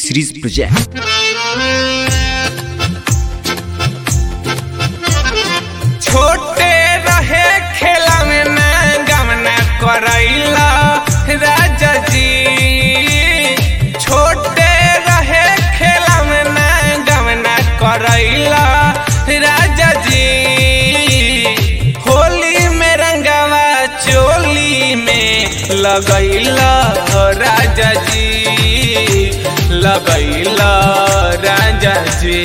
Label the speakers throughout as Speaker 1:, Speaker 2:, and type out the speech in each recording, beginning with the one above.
Speaker 1: series project
Speaker 2: छोटे रहे खेला में ना गमना करैला राजा जी छोटे रहे खेला में ना गमना करैला राजा जी होली में रंगवा चोली में लगैला राजा जी लगैला राजा जी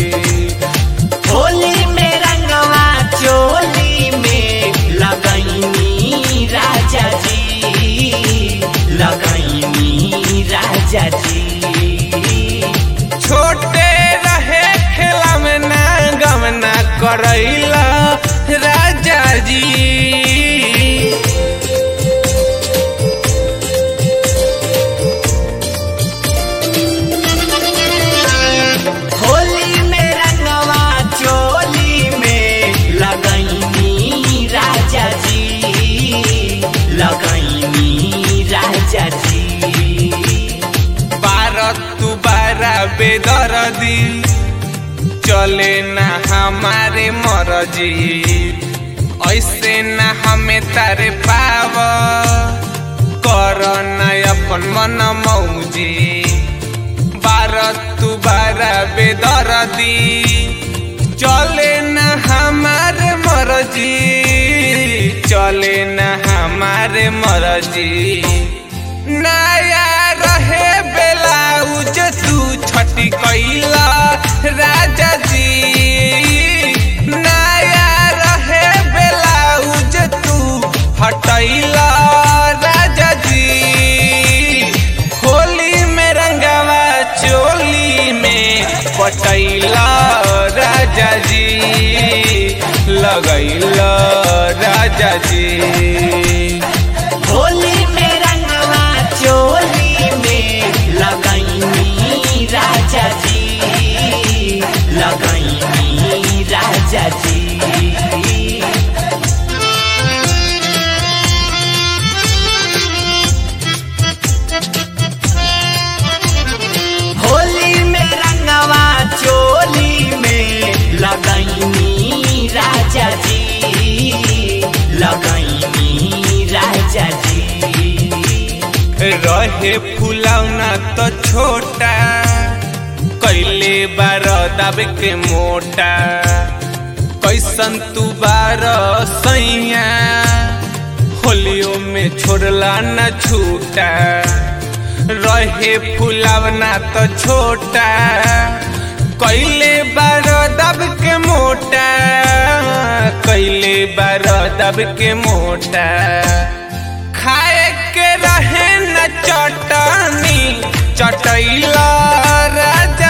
Speaker 3: होली में रंगवा चोली में लगैनी राजा जी लगैनी राजा जी
Speaker 2: छोटे रहे खेला में ना गमना करैला राजा जी
Speaker 3: होली में रंगवा चोली में लगैनी राजा जी लगैनी राजा जी
Speaker 2: बारह तू बारह बेदर्दी चले ना हमारे मरजी ऐसे ना हमें तारे पाव कर ना अपन मन मौजी बारह तू बारह बेदर्दी चले ना हमारे मरजी चले ना हमारे मरजी नया रहे बेलाउज तू छठी कैला राजा जी नया रहे बेलाउज तू हटैला राजा जी होली में रंगवा चोली में पटैला राजा जी लगैला राजा जी
Speaker 3: होली में रंगवा चोली में लगैनी राजा जी लगैनी राजा जी होली में रंगवा चोली में लगैनी राजा जी लगैनी राजा जी
Speaker 2: रहे फुलौना तो छोटा कैले बार दब के मोटा कैसन तू बार सैया होलियो में छोड़ला न छूटा रहे फुलौना तो छोटा कैले बार दब के मोटा कैले बार दब के मोटा खाए के रहे न चटनी चटैला राजा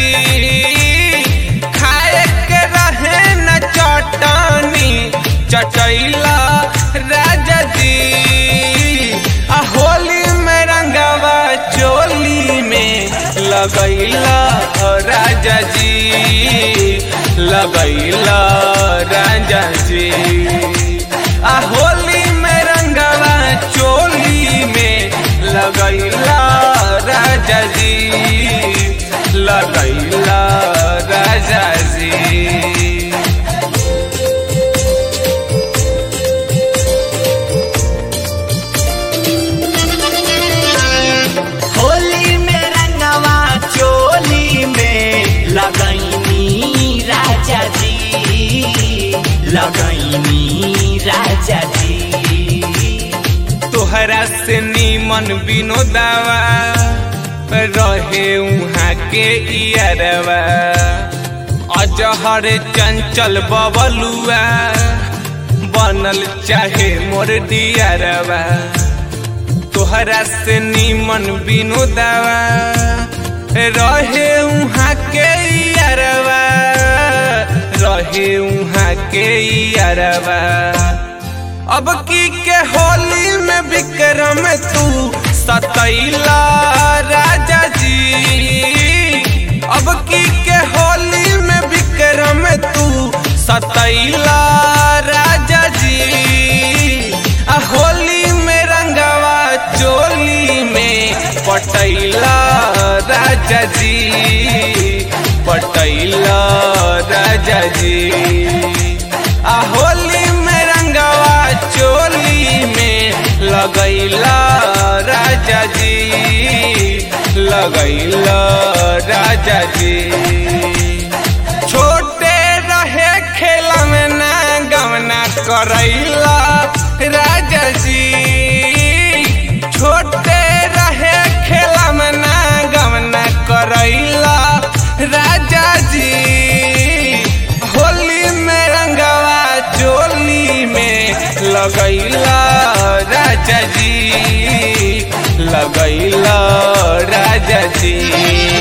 Speaker 2: जी खाए के रहे न चटनी चटैला राजा जी आ होली में रंगवा चोली में लगैला राजा जी लगैला राजा जी आ होली में रंगवा चोली में लगैला राजा जी लगैला राजा जी
Speaker 3: होली में रंगवा चोली में लगैनी राजा जी लगैनी राजा जी
Speaker 2: तोहरा से नीमन विनोदावा रहे उहाँ के इयरवा अजहर चंचल बबलुआ बनल चाहे मोर दियरवा तोहरा से नीमन विनोदावा रहे उहाँ के इयरवा रहे उहाँ के इयरवा अब की के होली में विक्रम तू सतैला राजा जी अब की के होली में विक्रम तू सतैला राजा जी आ होली में रंगवा चोली में पटैला राजा राजा जी पटैला राजा जी आ होली में रंगवा चोली में लगैला राजा जी लगैला राजा जी छोटे रहे खेला में ना गवना करैला राजा जी छोटे रहे खेला में ना गवना करैला राजा जी होली में रंगवा चोली में लगैला राजा जी लगैला राजा जी